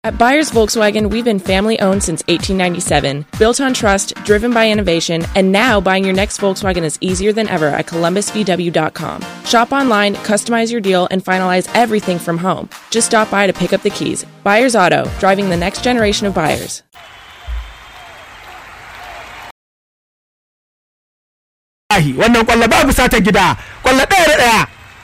At Buyers Volkswagen, we've been family owned since 1897, built on trust, driven by innovation, and now buying your next Volkswagen is easier than ever at columbusvw.com. Shop online, customize your deal, and finalize everything from home. Just stop by to pick up the keys. Buyers Auto, driving the next generation of buyers. Ahi, wannan kwallo babu sata gida, kwallo ɗaya da ɗaya.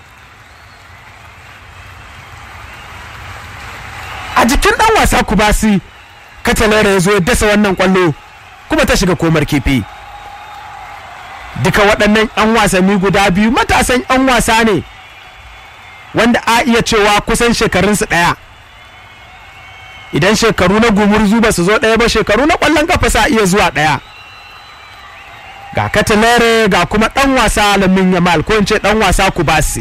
A jikin ɗan wasa Kubasi, Katalera ya zo ya dasa wannan kwallo kuma ta shiga komar kifi. Duka waɗannan 'yan wasanni guda biyu matasan 'yan wasa ne wanda a iya cewa kusan shekarunsu ɗaya. Idan shekaru na gumurzu ba su zo ɗaya ba shekaru na ƙwallon kafa sa iya zuwa ɗaya. ga katalere ga kuma dan wasa lamin yamal ko in ce dan wasa kubasi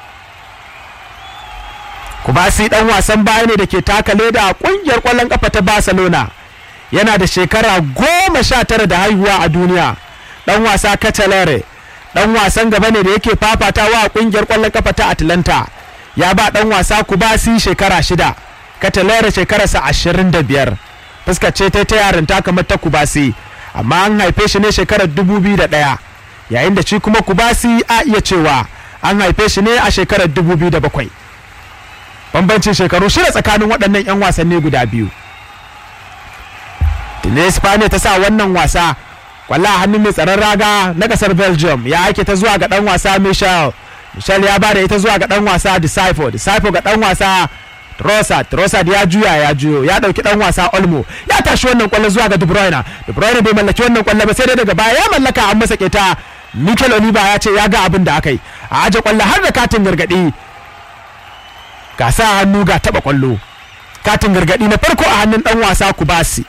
kubasi dan wasan baya ne da ke taka leda a kungiyar kwallon kafa ta barcelona yana da shekara goma sha tara da haihuwa a duniya dan wasa katalere dan wasan gaba ne da yake fafatawa a kungiyar kwallon kafa ta atlanta ya ba dan wasa kubasi shekara shida katalere shekararsa ashirin da biyar fuskar ce ta yarinta kamar ta kubasi amma an haife shi ne shekarar 2001 yayin da shi kuma kubasi a iya cewa an haife shi ne a shekarar 2007 bambancin shekaru shida tsakanin waɗannan 'yan wasanni guda biyu tuni spaniya ta sa wannan wasa kwallo a hannun mai tsaron raga na kasar belgium ya aike ta zuwa ga dan wasa michel michel ya bada ita zuwa ga dan wasa disciple disciple ga dan wasa Trossard Trossard ya juya ya juyo ya dauki dan wasa Olmo ya tashi wannan kwallo zuwa ga De Bruyne De Bruyne bai mallaki wannan kwallo ba sai dai daga baya ya mallaka an masa keta Mikel Oliva ya ce ya ga abin da aka yi a aje kwallo har da katin gargadi ga sa hannu ga taba kwallo katin gargadi na farko a hannun dan wasa Kubasi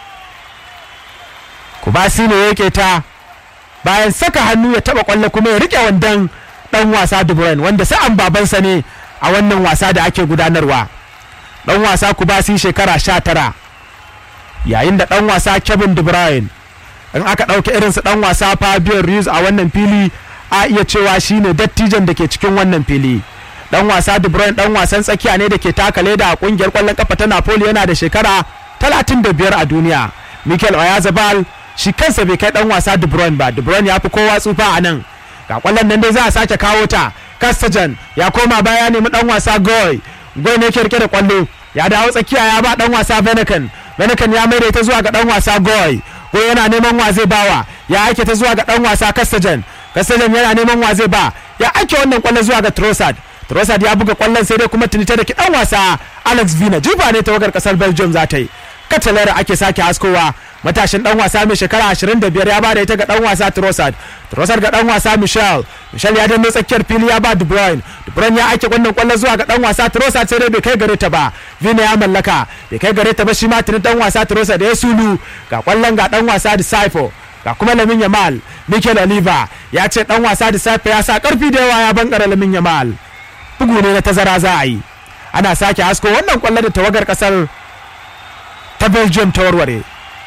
Kubasi ne yake ta bayan saka hannu ya taba kwallo kuma ya rike wandan dan wasa De Bruyne wanda sa'an babansa ne a wannan wasa da ake gudanarwa dan wasa kubasi shekara sha tara yayin da dan wasa kevin de bruyne in aka ɗauki irinsu dan wasa fabio ruiz a wannan fili a iya cewa shine dattijan da ke cikin wannan fili dan wasa de bruyne dan wasan tsakiya ne da ke taka leda a kungiyar kwallon kafa ta napoli yana da shekara 35 a duniya mikel oyazabal shi kansa bai kai dan wasa de bruyne ba de bruyne ya fi kowa tsufa a nan ga kwallon nan dai za a sake kawo ta Kastajan ya koma baya nemi dan wasa Goy. Goy ne ke rike da kwallo. Ya dawo tsakiya ya ba dan wasa Benekan. Benekan ya maida ta zuwa ga dan wasa Goy. Goy yana neman wa zai bawa. Ya aike ta zuwa ga dan wasa Kastajan. Kastajan yana neman wa zai ba. Ya aike wannan kwallo zuwa ga Trossard. Trossard ya buga kwallon sai dai kuma tunita da ki dan wasa Alex Vina. Jifa ne tawagar kasar Belgium za ta yi. Katalara ake sake haskowa. matashin dan wasa mai shekara 25 ya bada ita ga dan wasa Trossard Trossard ga dan wasa Michel Michel ya danne tsakiyar fili ya ba De Bruyne De Bruyne ya aike wannan kwallon zuwa ga dan wasa Trossard sai dai bai kai gare ta ba Vina ya mallaka bai kai gare ta ba shi ma tuni dan wasa Trossard da ya sulu ga kwallon ga dan wasa Disciple ga kuma Lamin Yamal Mikel Oliva ya ce dan wasa Disciple ya sa karfi da yawa ya bankara Lamin Yamal bugu ne na tazara za a yi ana sake hasko wannan kwallo da tawagar kasar ta Belgium ta warware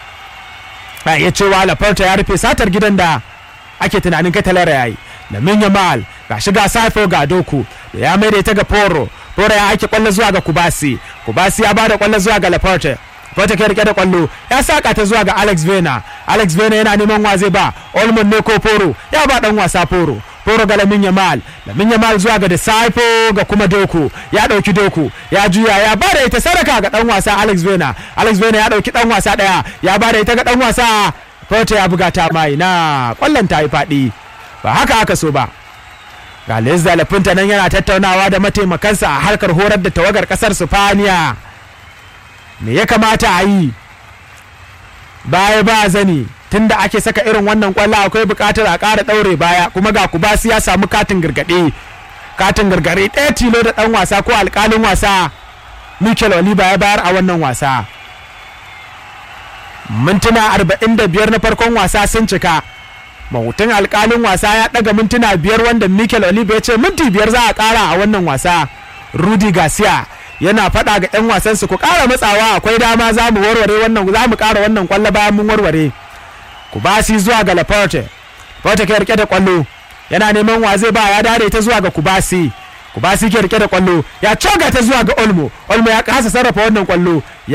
na iya cewa Laporta ya rufe satar gidan da ake tunanin katalara ya yi Lamin Yamal ga shiga Safo ga Doku da ya maida ita ga Poro Poro ya aiki kwallo zuwa ga Kubasi Kubasi ya bada kwallo zuwa ga Laporta Laporta ke rike da kwallo ya saka ta zuwa ga Alex Vena Alex Vena yana neman wa zai ba Olmon ne ko Poro ya ba dan wasa Poro Poro ga Lamin Yamal Lamin Yamal zuwa ga Disciple ga kuma Doku ya dauki Doku ya juya ya bada ita sadaka ga dan wasa Alex Vena Alex Vena ya dauki dan wasa daya ya bada ita ga dan wasa Porto ya buga ta mai na kwallon ta yi faɗi ba haka aka so ba ga Lezda Lafinta nan yana tattaunawa da mataimakansa a harkar horar da tawagar kasar Sifaniya me ya kamata a yi baya ba zani tunda ake saka irin wannan kwallo akwai bukatar a ƙara ɗaure baya kuma ga kubasi ya samu katin gargaɗe katin gargaɗe ɗaya tilo da ɗan wasa ko alƙalin wasa Mikel Oliva ya bayar a wannan wasa mintuna 45 na farkon wasa sun cika mahutun alkalin wasa ya daga mintuna biyar wanda mikel oliva ya ce minti biyar za a kara a wannan wasa rudy garcia yana faɗa ga 'yan wasan su ku ƙara matsawa akwai dama za mu warware wannan za mu ƙara wannan kwallo bayan mun warware ku basi zuwa ga laporte laporte ke rike da kwallo yana neman wa zai ba ya dare ta zuwa ga kubasi kubasi ke rike da kwallo ya coga ta zuwa ga olmo olmo ya kasa sarrafa wannan kwallo